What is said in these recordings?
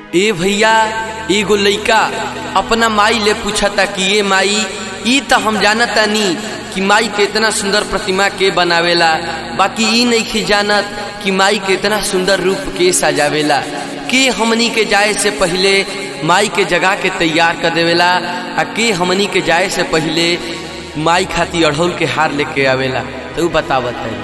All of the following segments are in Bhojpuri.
ए भैया एगो लइका अपना माई ले पूछता कि ए माई ई त हम जानतानी कि माई के इतना सुंदर प्रतिमा के बनावेला बाकी ई नहीं जानत कि माई के इतना सुंदर रूप के सजावेला के हमनी के जाए से पहले माई के जगह के तैयार कर देवेला आ के हमनी के जाए से पहले माई खाती अढ़ौल के हार लेके आवेला तो ऊ बतावत है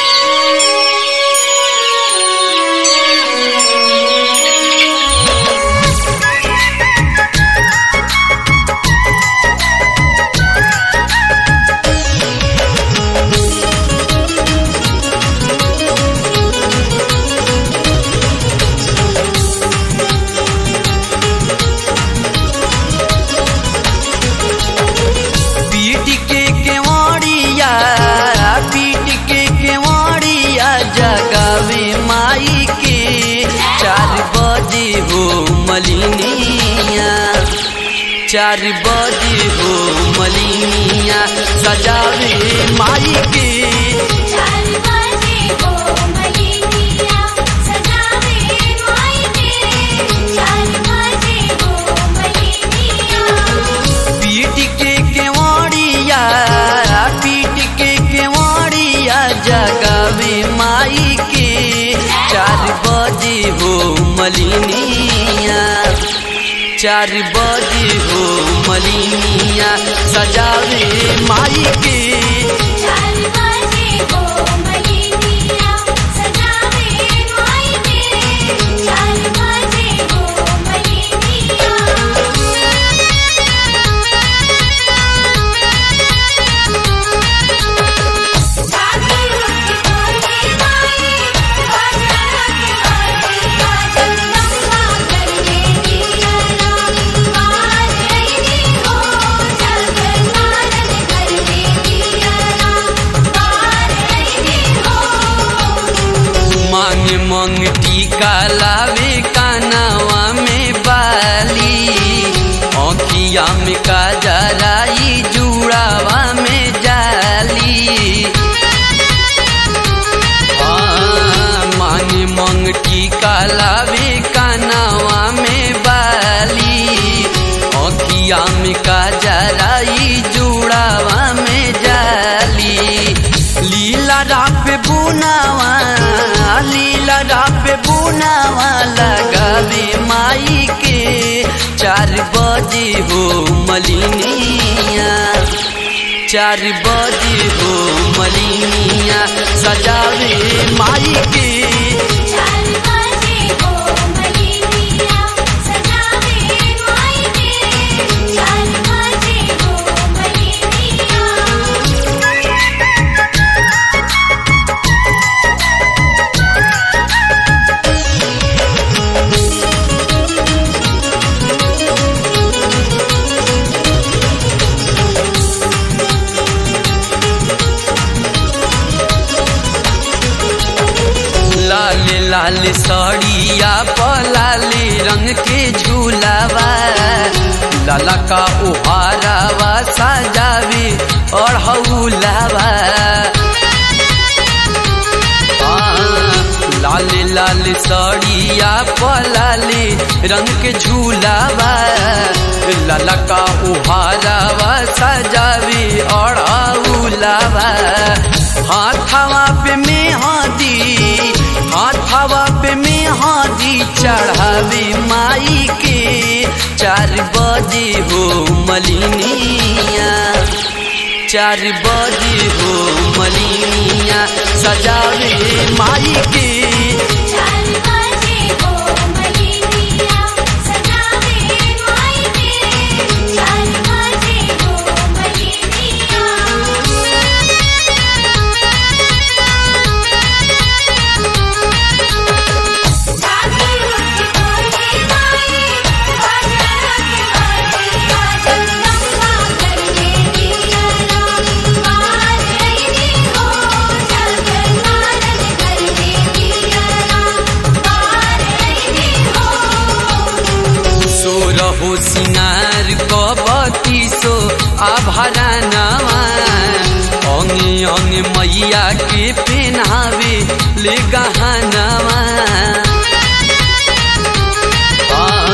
पीट के केवड़िया पीट के केवड़िया जगावे माई के चार बजे हो मलिनिया चार बजे हो मलिनिया सजावे माई के चार बजे हो मलिनिया सजावे माई के चार बजे हो मलिनिया पीट के केवड़िया पीट के केवड़िया जगावे माई के चार बजे हो मलिनिया चार बजे हो मलिनिया सजावे माई के चार बजे हो मलिनिया सजावे माई के चार बजे हो मलिनिया साथी रुक बोले माई बाजा के माई काजल नम्मा करने दिया राम बाज रही हो जागर नारद करने दिया राम बाज रही हो मांग मांग टीका लावे कानावा में बाली आँखिया में काजराई जुड़ावा में जाली हाँ, मांग मांग टीका लावे कानावा में बाली आँखिया में काजराई जुड़ावा में जाली लीला राप बुनावा लीला राप बुनावा लगावे माई के चार बजे हो मलिनिया चार बजे हो मलिनिया सजावे माई के चार बजे हो मलिनिया सजावे माई के चार बजे हो मलिनिया लाल लाल साड़िया पलाले रंग के झूलावा लाला का उहारावा सजावे और हौलावा लाल लाल साड़िया पलाले रंग के झूलावा लाला का उहारावा सजावे और हौलावा हाथवा पे मेहंदी हाथवा पे मेहंदी चढ़ावे माई के चार बजे हो मलिनिया चार बजे हो मलिनिया सजावे माई के चार बजे हो मलिनिया सजावे माई के चार बजे हो मलिनिया साथी रुक बोले माई बाजा के माई काजल नम्मा करने दिया राम बाज रही हो जागर नारद करने दिया राम बाज रही हो सोरहो सिंगार कबती सो आभरनवा अंगे अंगे मैया के पेनावे ले गहनवा आ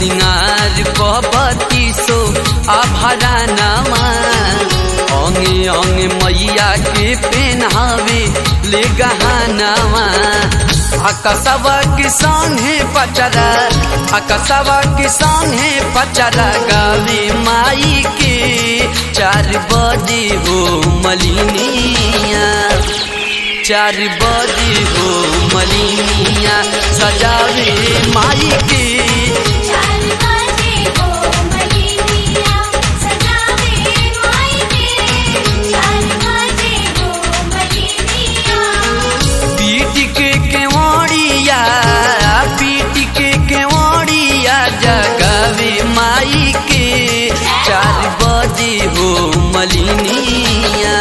सिंगार कहबती सो आभरानामा अंगे अंगे मैया के पेन्हावे ले गहनावा आकाशवा के संगे पचरा आकाशवा के संगे पचरा गावे माई के चार बजे हो मलिनिया चार बजे हो मलिनिया सजावे माई के चार बाजे हो मलिनिया सजावे माई के चार बाजे हो मलिनिया पीट के केवड़िया पीट के केवड़िया जगावे माई के चार बजे हो मलिनिया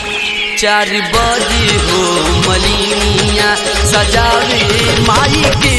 चार बजे हो मलिनिया सजावे माई के